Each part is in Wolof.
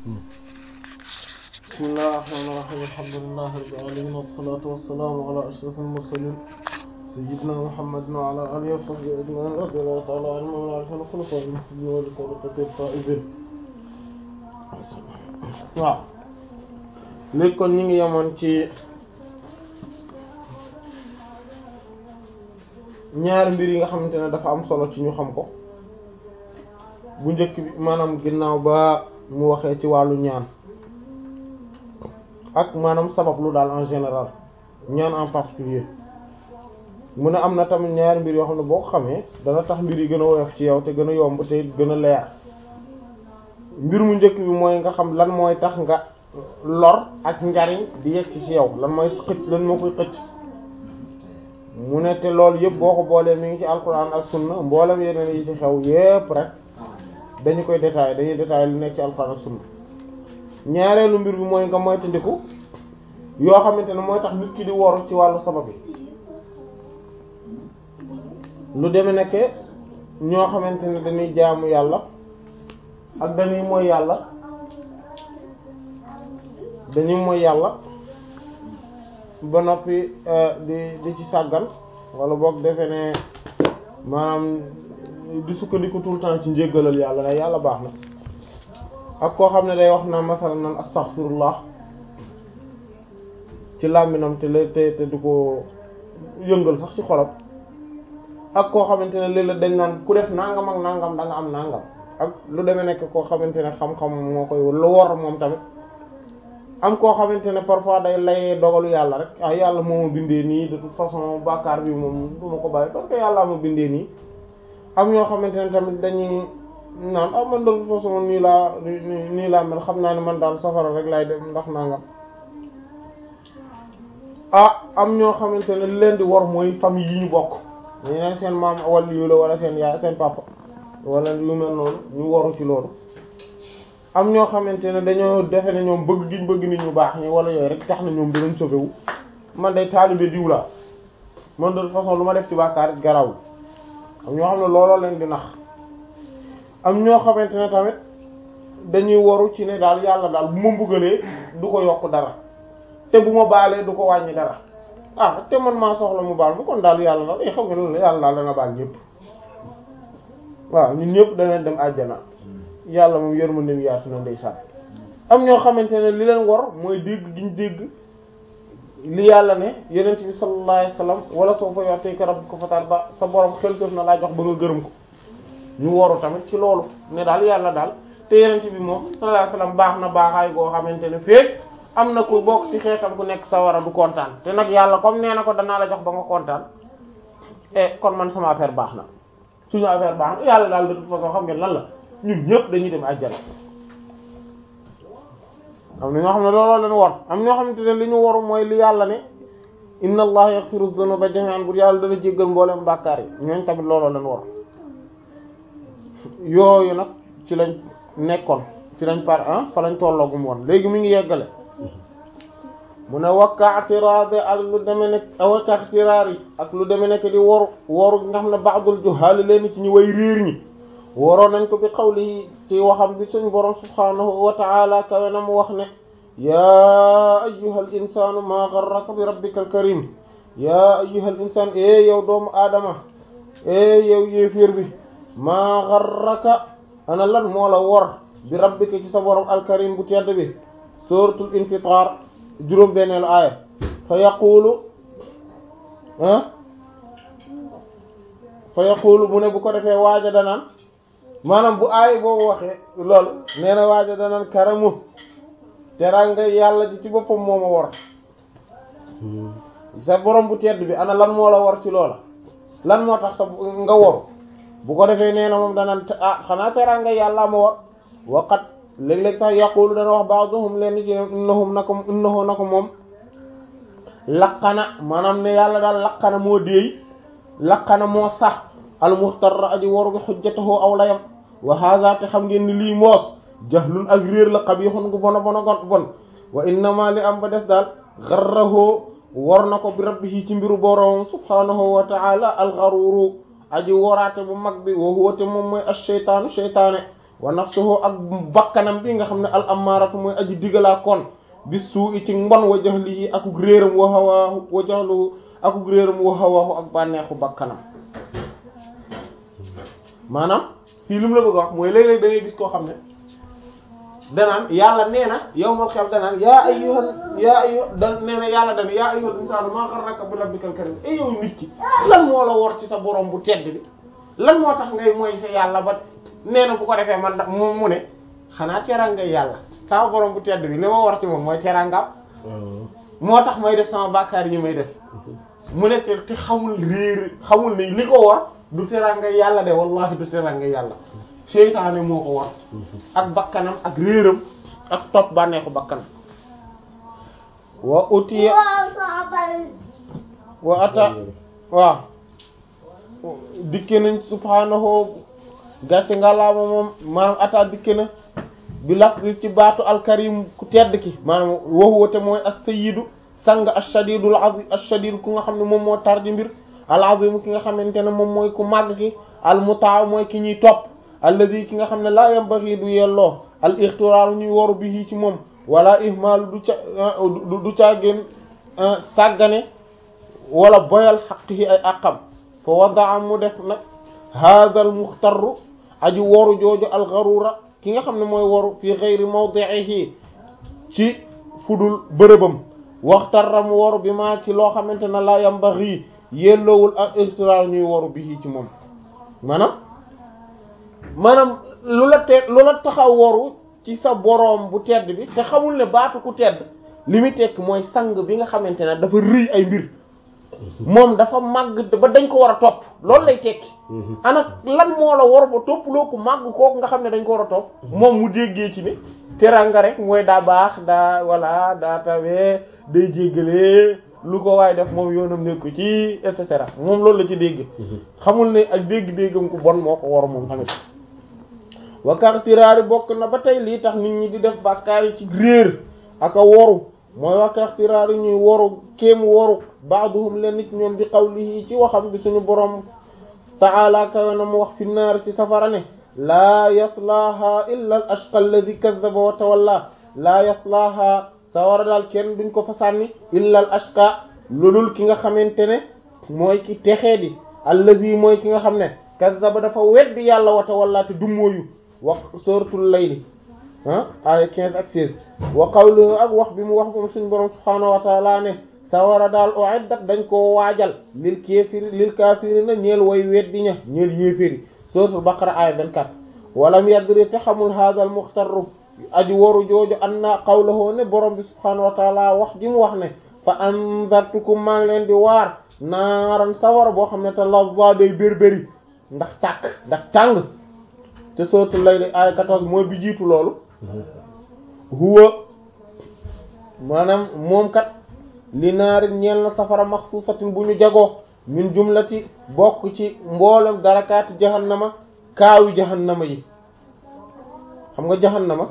bismillaahi rahmaani rahiim alhamdulillaahi rabbil aalamiin wassalaatu wassalaamu alaa ashrafil mursaliin sayyidinaa Muhammadin wa alaa aalihi wa sahbihi ajma'iin radiyallaahu ta'aalaa anhum wa an xulafaa'ihil muhtadiin wa li tariiqatihim faa'iziin waaw léegi kon ñu ngi yemoon ci ñaari mbir yi nga xamante ne dafa am solo ci ñu xam ko bu njëkk bi maanaam ginnaaw ba mu waxee ci wàllu ñaan ak maanaam sabab lu daal en général ñaan en particulier mu ne am na tamit ñaari mbir yoo xam ne boo ko xamee dana tax mbir yi gën a woyof ci yow te gën a yomb te gën a leer mbir mu njëkk bi mooy nga xam lan mooy tax nga lor ak njariñ di yegg ci yow lan mooy xëcc lan moo koy xëcc mu ne te loolu yëpp boo ko boolee mi ngi ci alquran ak sunna mboolem yeneen yi ci xew yëpp rek dañu koy détaillé dañuy détaillé lu nekk ci alquran ak sunna ñaareelu mbir bi mooy nga moytandiku yoo xamante ne mooy tax nit ki di woru ci wàllu sabab yi lu deme nekke ñoo xamante ne dañuy jaamu yàlla ak dañuy mooy yàlla dañuy mooy yàlla ba noppi di di ci sàggan wala boog defe ne maanaam di sukkandiku tout le temps ci njéggalal yàlla ne yàlla baax na ak koo xam ne day wax na masalan nan astaghfirullah ci làmbinam te la te te du ko yëngal sax ci xolam ak koo xamante ne léeg-léeg dañ naan ku def nangam ak nangam da nga am nangam ak lu demee nekk koo xamante ne xam-xam moo koy lu wor moom tamit am koo xamante ne parfois day layee dogalu yàlla rek ah yàlla moo ma bindee nii de toute façon bàkkaar bi moom du ma ko bàyyi parce que yàlla ma bindee nii am ñoo xamante ne tamit dañuy naan ah man de toute façon nii laa nii laa mel xam naa ne man daal safara rek laay dem ndax nangam ah am ñoo xamante ne li leen di war mooy famille yi ñu bokk ñu ne seen maam wala yu la wala seen yaay seen papa wala yu mel noonu ñu waru ci loolu am ñoo xamante ne dañoo defe ne ñoom bëgg giñ bëgg nit ñu baax ñi wala yooyu rek tax na ñoom dinañ sauvé wu man day taalibe diw laa man de toute façon lu ma def ci bàkkaar garawul am ñoo xam ne looloo leen di nax am ñoo xamante ne tamit dañuy waru ci ne daal yàlla daal bu ma mbugalee du ko yokk dara te bu ma baalee du ko wàññi dara ah te man maa soxla mu baal mu kon daal yàlla daal xam nga loolu yàlla daal dana baal ñëpp waaw ñun ñëpp danañ dem àjjana yàlla moom yërmandeem yaatu na ndeysaan am ñoo xamante ne li leen war mooy dégg gi ñu dégg li yàlla ne yonent bi sallallahu alayhi wasallam wala soo fa yu'tika rabbuka fatarda sa borom xel sëf na laa jox ba nga gërëm ko ñu waru tamit ci loolu ne daal yàlla daal te yonent bi moom sallallahu alayhi wasallam baax na baaxaay goo xamante ne féeg am na ku bokk ci xeetam ku nekk sa war a du kontaan te nag yàlla comme nee na ko danaa la jox ba nga kontaan e kon man sama affaire baax na suñu affaire baax na yàlla daal de toute façon xam ngeen lan la ñun ñëpp dañuy dem àjjana am na ñoo xam ne looloo leen war am ñoo xamante ne li ñu waru mooy li yàlla ne inna allaha yaghfiru dhunuba jami'an bu yàlla dana jéggal mboolem bàkkaar yi ñooñ tamit looloo leen war yooyu nag ci lañ nekkoon ci lañ par ah fa lañ tolloogum woon léegi mi ngi yeggale mu ne wakkaatiraade ak lu deme nekk wakkaatiraar yi ak lu deme nekk di waru waru nga xam ne ba'dul juhaal leen ci ñu way réer ñi waroon nañ ko bi xawli ci waxam bi suñ borom subhaanahu wa ta'ala kawe na mu wax ne yaa ayyuhal insaanu maa gharraka bi rabbikal karim yaa ayyuhal insaan e yow doomu aadama e yow yéeféer bi maa gharraka ana lan moo la wor bi rabbika ci sa borom alkarim bu tedd bi suratul infitar juróom benneelu aaya fa yaqulu ah fa yaqulu mu ne bu ko defee waaja danaan maanaam bu aay boobu waxee loolu nee na waaja danaan karamu teranga yàlla ji ci boppam moo ma war sa borom bu tedd bi ana lan moo la war ci loola lan moo tax sa nga waru bu ko defee nee na moom danaan ah xanaa teranga yàlla ma war waqat léeg-léeg sax yaqulu dana wax ba'dhum leen ci innahum na ko innahu na ko moom laqana maanaam ne yàlla daal laqana moo déey laqana moo sax almuxtarra aji waru bi xujjatahu aw layam wa hadha te xam ngeen ni lii moos jahlun ak réer la qabihun gu bona bona gon bon wa innama li am ba des daal garrahu war na ko bi rabbihi ci mbiru boroom subhanahu wa ta'ala algaruru aji woraate bu mag bi wa huwa te moom mooy ash-shaytaanu shaytaane wa nafsuhu ak bakkanam bi nga xam ne al ammaratu mooy aji digalaa kon bis suu i ci mbon wa jahlihi akuk réeram wa hawaahu wa jahluhu akuk réeram wa hawaahu ak bànneexu bakkanam maanaam fii li mu la bëgg a wax mooy léeg-léeg da ngay gis koo xam ne danaan yàlla nee na yow mal xel danaan yaa ayyuhal yaa ayyuhal da nee na yàlla dana yaa ayyuhal insaanu maa gharraka bi rabbikal karim e yow nit ki lan moo la wor ci sa borom bu tedd bi lan moo tax ngay mooy sa yàlla ba nee na bu ko defee man da mu mu ne xanaa teranga yàlla sama borom bu tedd bi li ma war ci moom mooy terangam moo tax may def sama bàkkaar yi may def mu ne te te xamul réer xamul ne li ko war du teranga yàlla de wallahi du teranga yàlla seytaane moo ko war ak bakkanam ak réeram ak topp bànneexu bakkanam wa utiya wa ata waaw dikke nañ subhaanahu gàcce ngalaama moom maanaam ata dikke na bi laf ci baatu alkarim ku tedd ki maanaam waxuwa te mooy as-sayyidu sang ash-shadidul azim ash-shadid ku nga xam ne moom moo tar ji mbir al-azim ki nga xamante ne moom mooy ku màgg ki al-mutaa mooy ki ñuy topp alladi ki nga xam ne laa yambaghi du yelloo al-ixtiraar ñuy waru bi ci moom wala ihmal du ca du caagéen sàggane wala boyal xaqihi ay àqam fa wadaa mu def nag hadal muxtarru aji woru jooju algarura ki nga xam ne mooy woru fi geyri mawdi'ihi ci fudul bërëbam waxtarra mu woru bi maa ci loo xamante ne la yambaxi yelloowul ak ixtiraar ñuy woru bi ci moom maanaam maanaam lu la te lu la taxaw woru ci sa boroom bu tedd bi te xamul ne baatu ku tedd li muy tekk mooy sang bi nga xamante ne dafa rëy ay mbir moom dafa màgg ba dañ ko war a topp loolu lay tekki ana lan moo la war ba topp loo ko màgg kooku nga xam ne dañ ko war a topp moom mu déggee ci ni teranga rek mooy daa baax daa walla daa tawee day jéggale lu ko waaye def moom yoonam nekku ci et cetera moom loolu la ci dégg xamul ne ak dégg-déggam ku bon moo ko war moom tamit wakaxtiraari bokk na ba tey lii tax nit ñi di def bàkkaar yi ci réer ak a woru mooy wakaxtiraari ñuy woru kéem woru baaduhum leen nit ñoom bi qawlihi ci waxam bi suñu borom ta'ala kawe na mu wax fi naar ci safara ne laa yaslaaha illa al ashqa alladi kazzaba wa tawalla laa yaslaaha sawara daal kenn duñ ko fa sànni illa al ashqa loolul ki nga xamante ne mooy ki texee di alladi mooy ki nga xam ne kazzaba dafa weddi yàlla wa tawalla te dummóoyu wax suratul layli ah ay 15 ak 16 wa qawluhu ak wax bi mu wax moom suñu borom subhaanahu wa ta'ala ne sawara daal uiddat dañ koo waajal lil kéefiri lil kaafirina ñeel way weddi ña ñeel yéeféri suratul baqara aya 24 walam yadri te xamul hadal muxtarru aji waru jooju anna qawluhu ne borom bi subhaanahu wa ta'ala wax ji mu wax ne fa anzartukum maa ngi leen di waar naaran sawara boo xam ne te lazza day bérbéri ndax tàkk ndax tàng te suratul layli aya 14 mooy bi jiitu loolu huwa maanaam moom kat li naari ñeel na safara maxsuusatin bu ñu jagoo min jumlati bokk ci mboolem darakaati jahannama kaawi jahannama yi xam nga jahannama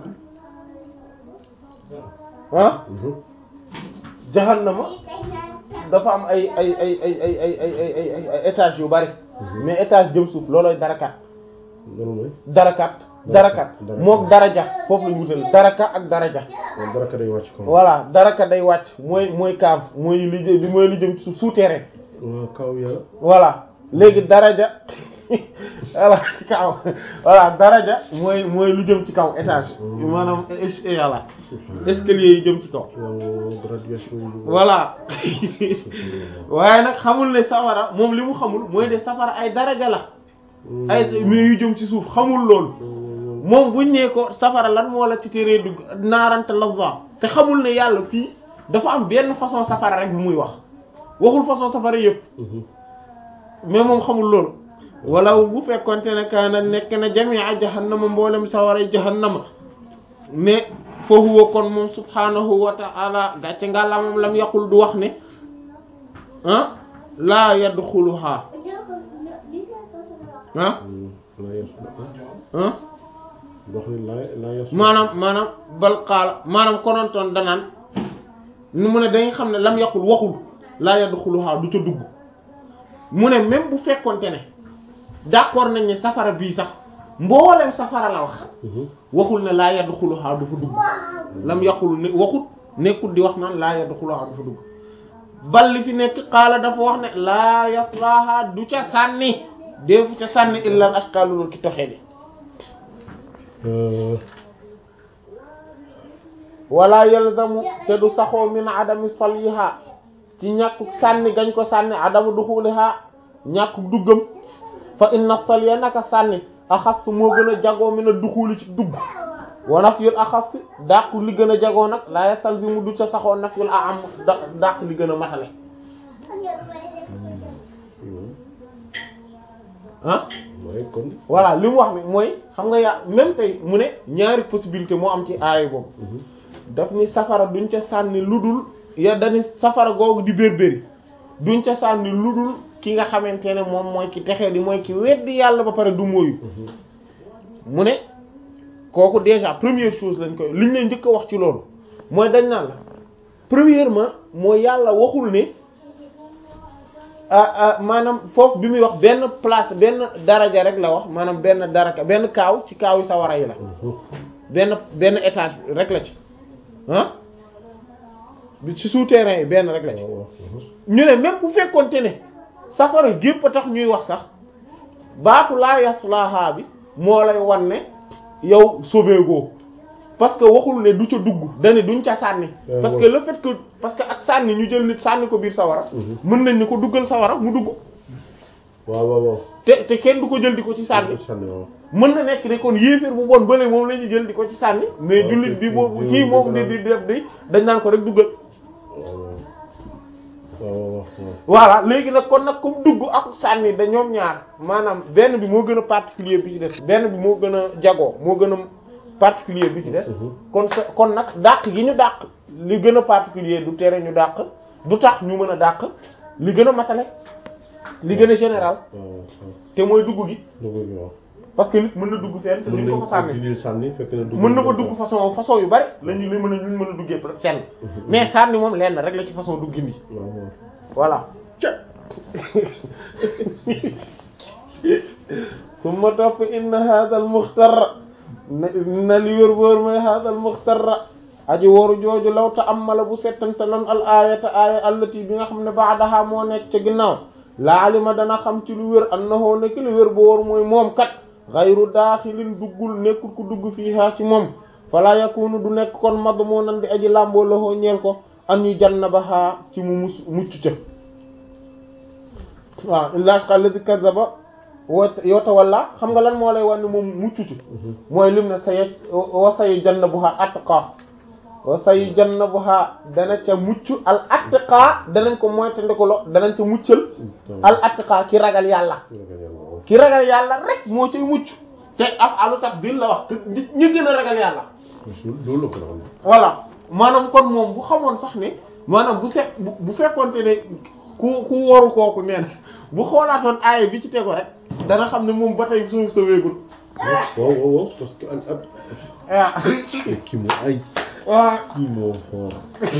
ah jahannama dafa am ay ay ay ay ay ay ay ay ay ay étage yu bari mais étage jëm suuf loolooy darakaat darakaat darakaat mook daraja foofu lañu wutal daraka ak daraja daraka day wàcc kaw voilà daraka day wàcc mooy mooy kaaf mooy li jëm mooy li jëm ci suuf souterrain waaw kaw ya voilà léegi daraja voilà kaw voilà daraja mooy mooy lu jëm ci kaw étage maanaam voilà escalier yi jëm ci kaw graduation voilà waaye nag xamul ne safara moom li mu xamul mooy de safara ay daraja la ay mais yu jëm ci suuf xamul loolu moom buñ nee ko safara lan moo la ci teree dugg naarante lazza te xamul ne yàlla fii dafa am benn façon safara rek bu muy wax waxul façon safara yëpp mais moom xamul loolu wala bu fekkonte ne kaana nekk na jami'a jahannama mboolem sawara jahannama mais fa huwa kon moom subhanahu wa ta'ala gàcce ngàlla moom lam yaqul du wax ne ah laa yadxuluha ah ah maanaam maanaam bal xaala maanaam konontoon danaan nu mu ne dañu xam ne lam yaqul waxul laa yadxuluha du ca dugg mu ne même bu fekkonte ne d'accord nañ ne safara bii sax mboolem safara la wax waxul ne laa yadxuluha du fa dugg lam yaqul ne waxut nekkul di wax naan laa yadxuluha du fa dugg bal li fi nekk xaala dafa wax ne laa yaslaha du ca sànni deefu ca sànni illa al ashqa lulul ki toxee di wala yalzamu te du saxoo min adami salyiha ci ñàkkuk sànni gañ ko sànni adamu duxuliha ñàkkuk duggam fa inna salya naka sànni axas moo gën a jagoo min a duxuli ci dugg wa nafyul axas dàq li gën a jagoo nag la yastalzimu du ca saxoo nafyul a am dàq li gën a matale ah mooy kon voilà li mu wax ni mooy xam nga yaa même tey mu ne ñaari possibilité moo am ci aaya boobu daf ni safara duñ ca sànni lu dul ya dani safara googu di bérbéri duñ ca sànni lu dul ki nga xamante ne moom mooy ki texee di mooy ki weddi yàlla ba pare du mooyu mu ne kooku déjà première chose lañ koy liñ lay njëkk a wax ci loolu mooy dañ naan la premièrement mooy yàlla waxul ne ah maanaam foofu bi muy wax benn place benn daraja rek la wax maanaam benn daraka benn kaaw ci kaaw yi sawara yi la benn benn étage rek la ci ah bi ci souterrain yi benn rek la ci ñu ne même bu fekkonte ne safara gépp a tax ñuy wax sax baatu laa yaslaha bi moo lay wan ne yow sauvé goo parce que waxul ne du ca dugg dane duñ ca sànni parce que le fait que parce que ak sànni ñu jël nit sànni ko biir sawara mën nañ ni ko duggal sawara mu dugg waaw waaw waaw te te kenn du ko jël di ko ci sànni sànni waaw mën na nekk ne kon yéeféer bu bon bële moom la ñuy jël di ko ci sànni mais jullit bi boobu kii moom di di def di dañ naan ko rek duggal waaw waaw voilà léegi nag kon nag comme dugg ak sànni da ñoom ñaar maanaam benn bi moo gën a particulier bi ci des benn bi moo gën a jagoo moo gën a particulier bi ci des kon sa kon nag dàq gi ñu dàq li gën a particulier du tere ñu dàq du tax ñu mën a dàq li gën a matale li gën a général te mooy dugg gi dugg gi waaw parce que nit mën na dugg fenn te duñ ko fa sànni dindi sànni fekk na dugg mën na fa dugg façon façon yu bari lañu li mën a luñ mën a duggee peut fenn mais sànni moom lenn rek la ci façon duggin bi waaw waaw voilà summa topp inna hadha al muxtarra na li wér wóor mooy hadha al muxtarra aji waru jooju law ta amala bu settante lan al ayata aya allati bi nga xam ne baadaha moo nekk ca ginnaaw laalima dana xam ci lu wér annahu nekk lu wér bu wóor mooy moom kat xayru daaxilin duggul nekkul ku dugg fiihaa ci moom fala yakunu du nekk kon madmunan di aji làmboo loxoo ñeel ko an yu jannabaha ci mu mus mucc ca waaw illa ashqa alladhi kazzaba wa yatawalla xam nga lan moo lay wan ne moom mucc ci mooy lim ne say wa sayu jannabuha atqa wa sayu jannabuha dana ca mucc al atqa danañ ko moytandiku lo danañ ca muccal al atqa ki ragal yàlla ki ragal yàlla rek moo cay mucc te af alu tafdil la wax ñi gën a ragal yàlla loolu la ko xam voilà maanaam kon moom bu xamoon sax ne maanaam bu set bu fekkonte ne ku ku woru kooku nee na bu xoolaatoon aaya bi ci tego rek dana xam ne moom ba tey suuf sa wéegul waaw waaw waaw parce que al ab waaw kii moo ay waaw kii moo xoor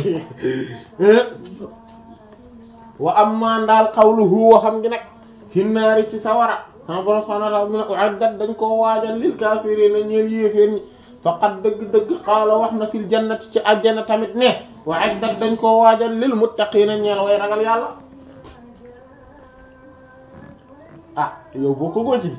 wa amma ndaal qawluhu wa xam gi nag fi naari ci sawara sama borom subhanahu wa ta'ala mu ne u'addat dañ koo waajal lil kaafiriina ñeel yéeféer ñi faqad dëgg-dëgg qaala wax na fil jannati ci àjjana tamit ne u'addat dañ koo waajal lil muttaqiina ñeel way ragal yàlla ah yow boo ko góoci bi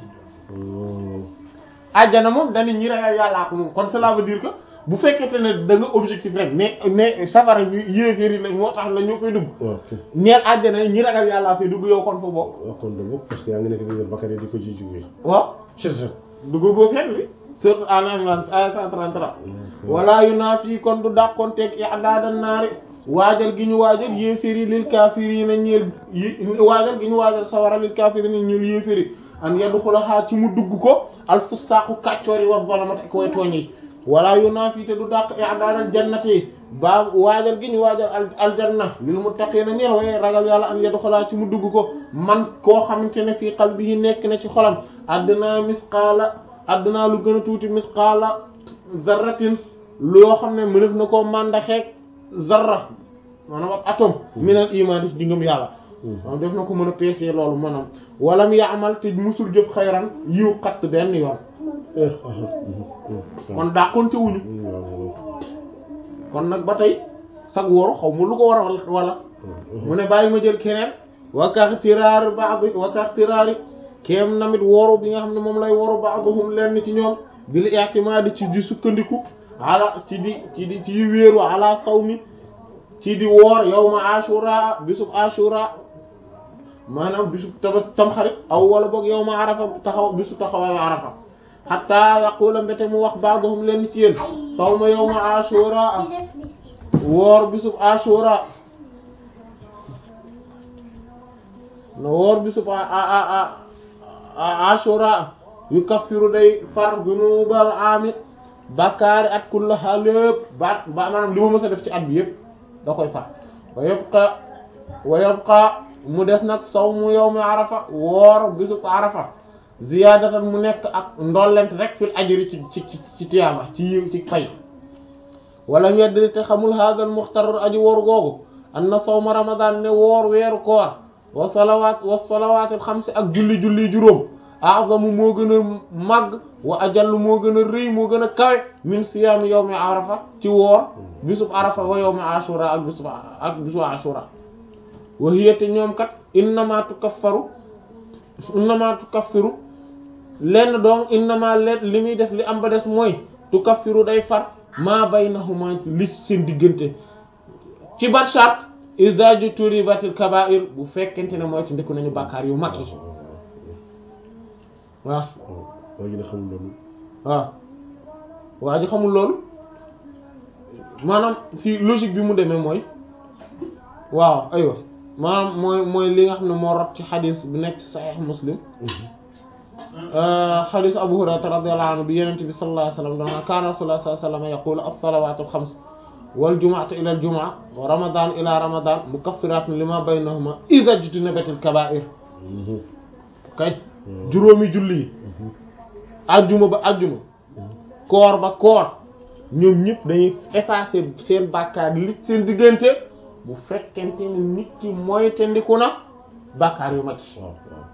àjjana moom dañu ñi ragal yàllaa ko moom kon cela veut dire que bu fekkente ne da nga objectif rek mais mais safara ñu yéeféer yi la moo tax la ñoo fay dugg waaw neel àjjana ñi ragal yàllaa fay dugg yow kon fa bokk waaw kon de bokk parce que yaa ngi nekk di Bakary di ko ji jógee waaw dugg boo fenn bi surtout Al Imran aya 133 wala yunafi kon du dàqonteeg i'daadan naari waajal gi ñu waajal yéeféer yi lil kaafiriina ñeel yi waajal gi ñu waajal sawara lil kaafiriina ñeel yéeféer yi an yadxulahaa ci mu dugg ko al fusaaqu kàccoor yi wa zalamat ak way tooñ yi wala yunafi te du dàq i'daadal jannati ba waajal gi ñu waajal al aljanna lil muttaqiina ñeel way ragal yàlla an yadxulahaa ci mu dugg ko man koo xamante ne fii qalbihi nekk na ci xolam addinaa misqaala addinaa lu gën a tuuti misqaala zarratin loo xam ne mënef na koo màndaxeeg zarra maanaam ab atome minal iman di ngëm yàlla maanaam def na ko mën a peese loolu maanaam walam yaamal te musul jëf xayran yiw xatt benn yoon kon dàqonte wuñu kon nag ba tey sag woru xaw ma lu ko war a wala mu ne bàyyi ma jël keneen wakaxtiraari ba'd wakaxtiraari kéem namit woru bi nga xam ne moom lay woru ba'dhum lenn ci ñoom bil i'timadi ci di sukkandiku ala ci di ci di ci wéeru ala sawmi ci di woor yawma ashura bisub ashura maanaam bisub tabas tamxarit aw wala boog yawma arafa taxaw bisu taxawaayu arafa hatta yaqula mbete mu wax ba'dhum lenn ci yéen sawma yawma ashura woor bisub ashura no woor bisub ashura yu kaffiru day far zunubal amit bakkaari at kullaha lépp ba ba maanaam li ma mës a def ci at bi yëpp da koy far wa yabqa wa yabqa mu des nag sawmu yawmi arafa woor bisub arafa ziyaadatan mu nekk ak ndollent rek fil ajri ci ci ci ci tiyaaba ci yiw ci fay wala ñeddri te xamul hadal muxtar aji woor googu anna sawma ramadan ne woor weeru koor wa salawaat wa salawaatil xamsi ak julli julli juróom a'zamu moo gën a màgg wa ajallu moo gën a rëy moo gën a kawe min siyaami yawmi arafa ci woor bisub arafa wa yawmi ashura ak bisub ak bisub ashura wa hiya te ñoom kat innama tukaffaru innama tukaffiru lenn donc innama leen li muy def li am ba des mooy tukaffiru day far maa baynahuma li seen diggante ci bat shart iza juturibatil kaba'ir bu fekkente ne mooy ci ndekku nañu bàkkaar yu mag yi waaw waa ji ne xamul loolu waaw waa ji xamul loolu maanaam fii logique bi mu demee mooy waaw aywa maanaam mooy mooy li nga xam ne moo rot ci xadis bu nekk ci saxiix muslim xadis abu hurayra radiyallahu anhu bi yenente bi sallallahu alayhi wa sallam dana kaana rasulullah sallallahu alayhi wa sallam yaqulu as-salawatu al-xams wal jumu'atu ila al-jumu'a wa ramadan ila ramadan mukaffiratun lima baynahuma idha ijtunibatil kaba'ir kay juróomi julli yi ajjuma ba ajjuma koor ba koor ñoom ñëpp dañuy effacer seen bàkkaar li seen diggante bu fekkente ni nit ki mooy te ndiku na bàkkaar yu mag yi waaw waaw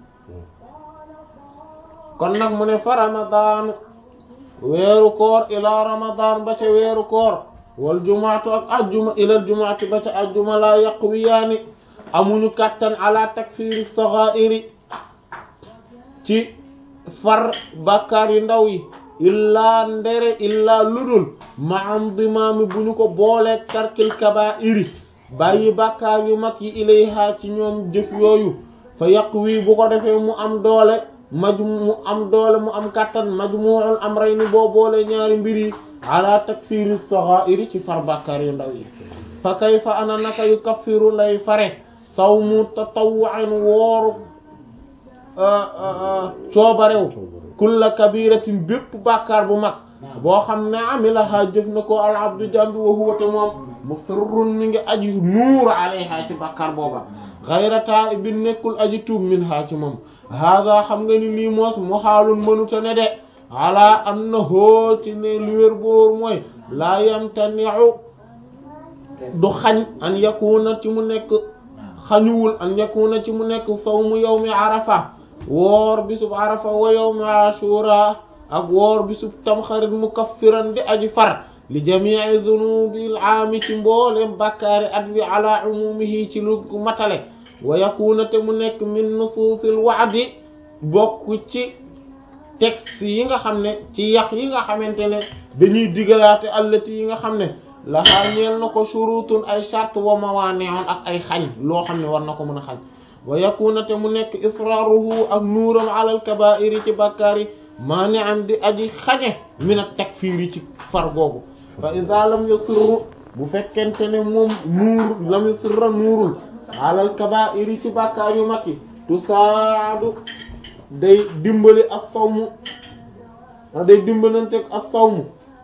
kon nag mu ne fa ramadan weeru koor ila ramadan ba ca weeru koor wal jumaatu ak ajjuma ilal jumaati ba ca ajjuma laa yaqwiyaani amuñu kàttan ala takfiri sagha'iri ci far bàkkaar yu ndaw yi illaa ndere illaa ludul ma am dimaami bu ñu ko boolee tarkil kabaa'iri bàyyi bàkkaar yu mag yi ilayha ci ñoom jëf yooyu fa yàq wii bu ko defee mu am doole maju mu am doole mu am kàttan majmu'ul amrayni boo boolee ñaari mbir yi ala takfiri sagha'iri ci far bàkkaar yu ndaw yi fa kayfa ana naka yu kaffiru lay fare sawmu tatawwu'an wooru coobarew kulla kabiratin bépp bàkkaar bu mag boo xam ne amilaha jëf na ko al abdu jambi wa huwa te moom musirrun mi ngi aji nuur alayha ci bàkkaar booba ghayra taa'ibin nekkul aji tuub min ha ci moom hada xam nga ni lii moos mu xaalun mënuta ne de ala annahu ci ne li wér boor mooy laa yamtani'u du xañ an yakuna ci mu nekk xañuwul an yakuna ci mu nekk sawmu yawmi arafa woor bisub arafa wa yawmi ashura ak woor bisub tamxarit mukaffiran di aji far li jami'i dhunubil aami ci mboolem bàkkaari at wi ala umumihi ci lu matale wa yakuna te mu nekk min nusuusil wa'di bokk ci texte yi nga xam ne ci yax yi nga xamante ne dañuy digalaate allati yi nga xam ne laxaa ñeel na ko shurutun ay shart wa mawaani'un ak ay xañ loo xam ne war na ko mën a xañ wa yakuna te mu nekk israruhu ak nuuram alal kabaa'iri ci bàkkaar yi maani'an di aji xañe min at takfiir ci far googu fa iza lam yusirru bu fekkente ne moom nuur lam yusirra nuurul alal kabaa'iri ci bàkkaar yu mag yi tusaadu day dimbali as-sawmu day dimbalanteeg as-sawmu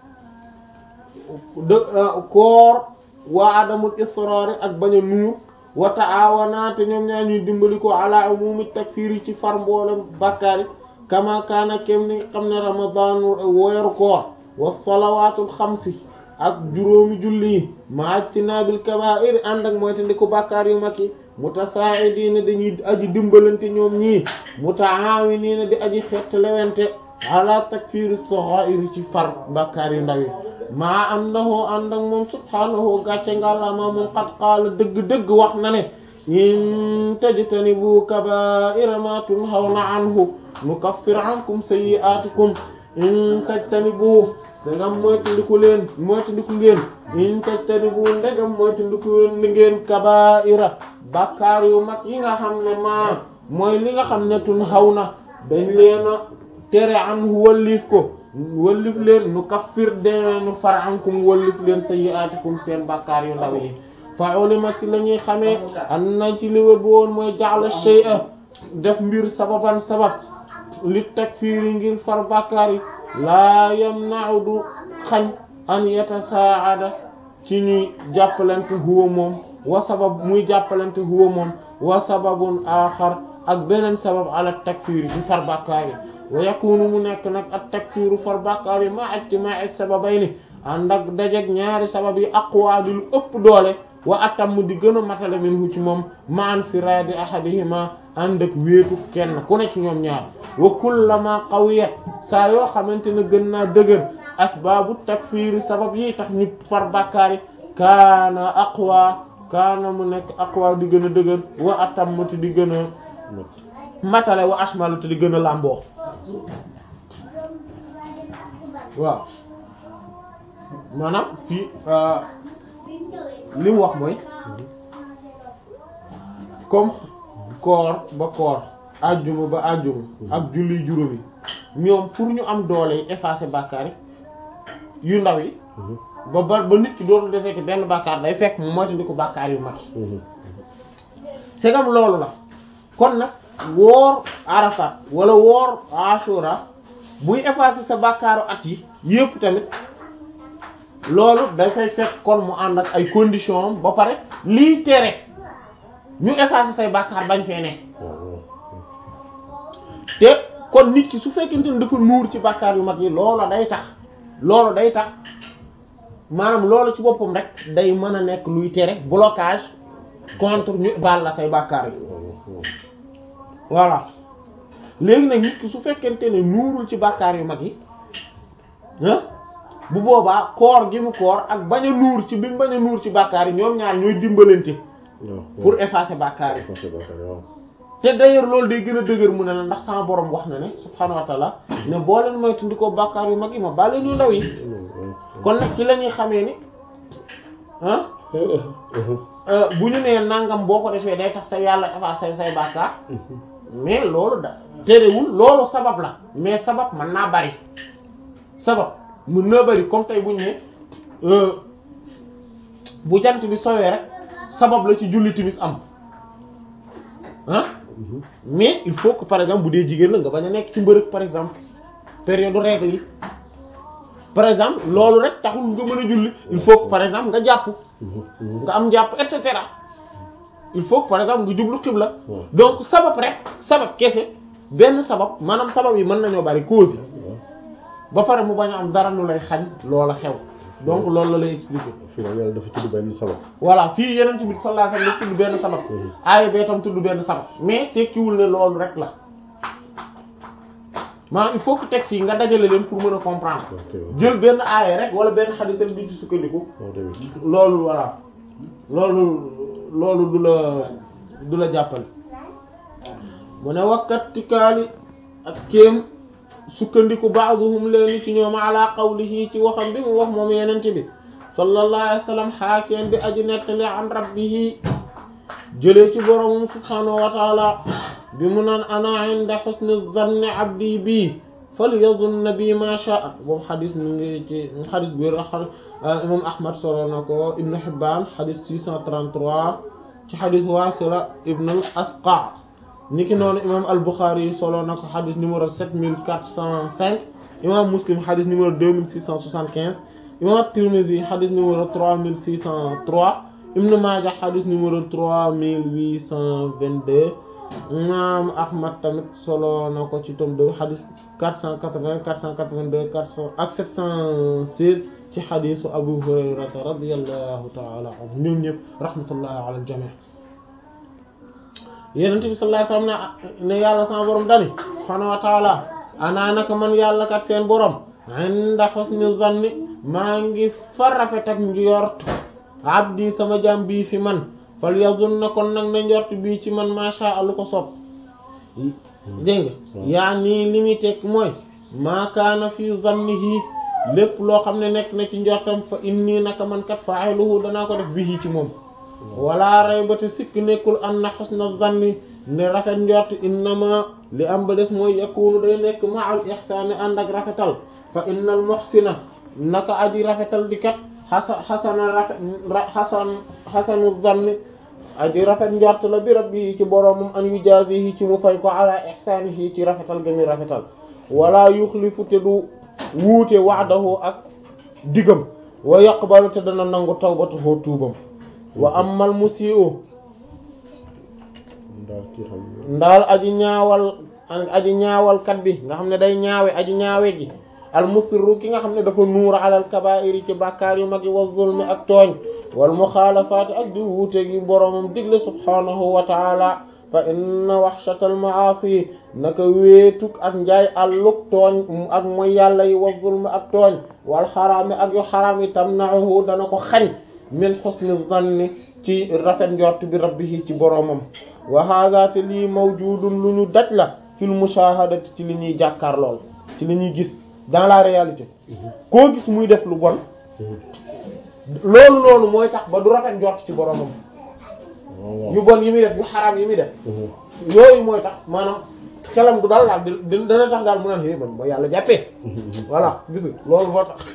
de koor waa adamul israari ak bañ a nuur wa ta'awana te ñoom ñaar ñuy dimbali ko ala umumi takfir yi ci far mboolem bàkkaari kama kaana kem ni nga xam ne ramadan weeru koor wa salawaatul xamsi ak juróomi julli yi ma ijtinaabil kabaa'ir ànd ak mooy te ndi ko bàkkaar yu mag yi mutasaa'idiina dañuy aji dimbalante ñoom ñii mutaawiniina di aji xett lewente ala takfiri sagha'ir ci far bàkkaar yu ndaw yi maa annahu ànd ak moom subhaanahu gàcce ngàllama moom xat qaala dëgg-dëgg wax na ne in tajtanibu kaba'ira ma tunhawna anhu nukaffir ankum sayyi'atikum in tajtanibu ndegam moytandiku leen moytandiku ngeen in tajtanibu ndegam moytandiku ngeen kaba'ira bàkkaar yu mag yi nga xam ne maa mooy li nga xam ne tunhawna dañ leen a tere anhu wallif ko wallif leen nu kaffir deenu far ankum wallif leen sayyi'atikum seen bàkkaar yu ndaw yi fa ulima ci la ñuy xamee an na ci li wër bu woon mooy ja'la shay'a def mbir sababan sabab li takfiiri ngir far bàkkaar yi laa yamna'u du xañ an yatasaa'ada ci ñuy jàppalante huwa moom wa sabab muy jàppalante huwa moom wa sababun aaxar ak beneen sabab ala takfiiri ci far bàkkaar yi wa yakunu mu nekk nag at takfiiru far bàkkaar yi ma ijtimaa'i sababayni ànd ak dajeg ñaari sabab yi aqwa di lu ëpp doole wa atam di gën a matale minhu ci moom ma an firaadi ahadihima ànd ak wéetu kenn ku ne ci ñoom ñaar wa kullama qawiyat saa yoo xamante ne gën naa dëgër asbaabu takfiiri sabab yi tax ñu far bàkkaar yi kaana aqwa kaana mu nekk aqwa di gën a dëgër wa atam ti di gën a matale wa ashmalu te di gën a làmboo waaw maanaam fii li mu wax mooy comme koor ba koor ajjuma ba ajjuma ak julli juróomi ñoom pour ñu am doole yi effacer bàkkaar yu ndaw yi ba ba ba nit ki dootul desee ci benn bàkkaar day fekk mu moytandi ko bàkkaar yu mag yi c'est comme loolu la kon nag woor Arafat wala woor Ashura buy effacer sa bàkkaaru at yi yépp tamit loolu dafay fekk kon mu ànd ak ay conditions ba pare lii tere ñu effacer say bàkkaar bañ fee ne te kon nit ki su fekkente ne dafa nuur ci bàkkaar yu mag yi loola day tax loolu day tax maanaam loolu ci boppam rek day mën a nekk luy tere blocage contre ñu baal la say bàkkaar yi voilà léegi nag nit ki su fekkente ne nuurul ci bàkkaar yu mag yi ah bu boobaa koor gi mu koor ak bañ a nuur ci bi mu bañ a nuur ci bàkkaar yi ñoom ñaar ñooy dimbalante pour effacer bàkkaar yi te d'ailleurs loolu day gën a dëgër mu ne la ndax sama borom wax na ne subhaanahu wa ta'ala ne boo leen moytandikoo bàkkaar yu mag yi ma baal leen yu ndaw yi kon nag ci la ñuy xamee ni ah bu ñu nee nangam boo ko defee day tax sa yàlla effacer say bàkkaar mais loolu da terewul loolu sabab la mais sabab mën naa bari sabab mën naa bari comme tey bu ñu ne bu jant bi sowee rek sabab la ci julli timis am ah mais il faut que par exemple bu dee jigéen la nga bañ a nekk ci mbërëg par exemple période règle yi par exemple loolu rek taxul nga mën a julli il faut que par exemple nga jàpp nga am jàpp et cetera il faut que par exemple nga jublu xibla donc sabab rek sabab kese benn sabab maanaam sabab yi mën nañoo bari cause yi ba pare mu bañ a am dara lu lay xañ loola xew donc loolu la lay expliquer. fii nag yàlla dafa tudd benn sabab. voilà fii yeneen ci biir sallallahu alayhi wasallam tudd benn sabab. aaya bee tam tudd benn sabab mais tekkiwul ne loolu rek la maanaam il faut que texte yi nga dajale leen pour mën a comprendre. jël benn aaya rek wala benn xadis rek di ci sukkandiku. loolu voilà loolu loolu du la du la jàppale. mu ne wakkatikaali ak kéem. sukkandiku ba'duhum leen ci ñoom ala qawlihi ci waxam bi mu wax moom yenente bi sallallahu alayhi wa sallam xaakeen bi aji nettali an rabbihi jëlee ci boromum subhanahu wa taala bi mu naan ana inda husni zanni abdi bi falyazunna bi ma sha'a boobu xadis mu ngi ci xadis bi imam ahmad solo na ko ibnu hibban xadis 633 ci xadis wasila ibnu al asqa niki noonu imam al-Bukhari solo na ko xadis numéro 7405 imam Muslim xadis numéro 2675 imam at-Tirmidhi xadis numéro 3603 Ibn Majah xadis numéro 3822 imam Ahmad tamit solo na ko ci tome 2 xadis 480 482 400 ak 716 ci xadisu Abu Hurayrata radiyallahu ta'ala anhu ñoom ñëpp rahmatullahi ala al-jami' yenent bi sallallahu alayhi wasallam ne yàlla sama borom dani subhaanahu wa taala anaa naka man yàlla kat seen borom inda husni zanni maa ngi fa rafet ak njort abdi sama jaam bii fi man fal yazun na kon nag na njort bii ci man masha Allah ko sopp dégg nga yaa nii li muy tekk mooy maa kaana fi zannihi lépp loo xam ne nekk na ci njortam fa inni naka man kat fa'iluhu danaa ko def bihi ci moom wala raybata sikk nekkul an na husna zanni ne rafet njort innama li am ba des mooy yakunu day nekk ma'al ihsani ànd ak rafetal fa innal muhsina naka aji rafetal di kat xasa xasana rafet xasan xasanu zanni aji rafet njort la bi rabbi ci boroomam an yujazihi ci mu fay ko ala ihsanihi ci rafetal ga muy rafetal wala yuxlifu te du wuute wa'dahu ak digam wa yaqbalu te dana nangu tawbatuhu tuubam wa amal musii'u ndaal kii xam ndaal aji ñaawal aji ñaawal kat bi nga xam ne day ñaawe aji ñaawe ji al musirru ki nga xam ne dafa nuur alal kabaa'iri ci bàkkaar yu mag yi wa zulmi ak tooñ wal muxaalafaati ak di wuute gi boroomam digle subhaanahu wa taala fa inna waxshatal maasi naka wéetuk ak njaay àlluk tooñ ak mooy yàlla yi wa zulmi ak tooñ wal xaraami ak yu xaraam yi tamna'uhu dana ko xañ min xusni zanni ci rafet njort bi rabbihi ci boroomam wa hadha te lii mawjudun lu ñu daj la fil mushahadati ci li ñuy jàkkaar lool ci li ñuy gis dans la réalité koo gis muy def lu bon loolu loolu mooy tax ba du rafet njort ci boroomam yu bon yi muy def yu xaraam yi muy def yooyu mooy tax maanaam xelam du daal daal di dana tax daal mu naan é man ba yàlla jàppee voilà gis nga loolu moo tax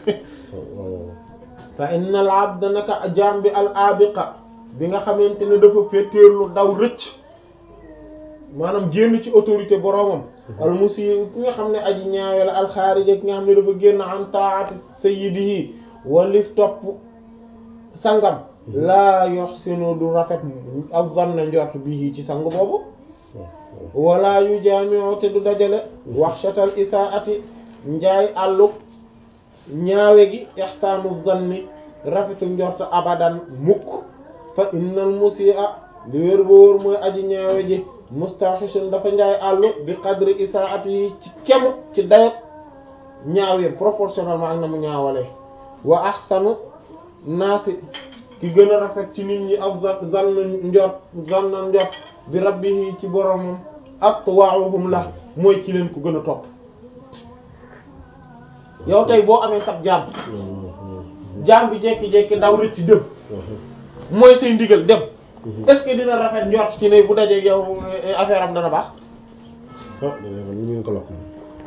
fa inna al abda naka jaam bi al abiqa bi nga xamante ne dafa féeteerlu daw rëcc maanaam génn ci autorité boroomam al musi ki nga xam ne aji ñaawe la al xaarija ki nga xam ne dafa génn an taati sayyidihi walif topp sangam laa yuhsinu du rafet az-zanna njort bihi ci sang boobu wala yu jaami'u te du dajale waxshatal isaati njaay àlluk ñaawe gi ihsaanu zanni rafetu njort abadan mukk fa innal musii'a li wér ba wóor mooy aji ñaawe ji mustahishun dafa njaay àllu bi qadri isaati yi ci kemu ci dayot ñaawe proportionnellement ak na mu ñaawalee wa ahsanu naasi ki gën a rafet ci nit ñi ak zann njort zann njort bi rabbihi ci boromam atwa'uhum la mooy ci leen ko gën a topp yow tey boo amee sab jaam jaam bi jekki-jekki daw rëcc ci dem mooy say ndigal dem est-ce que dina rafet njort ci ne bu dajee yow affaire am dana baax ah danañ ko ñu ko lakk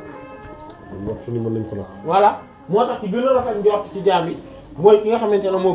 moom wax ni mën nañ ko lakk voilà moo tax ki gën a rafet njort ci jaam yi mooy ki nga xamante ne moo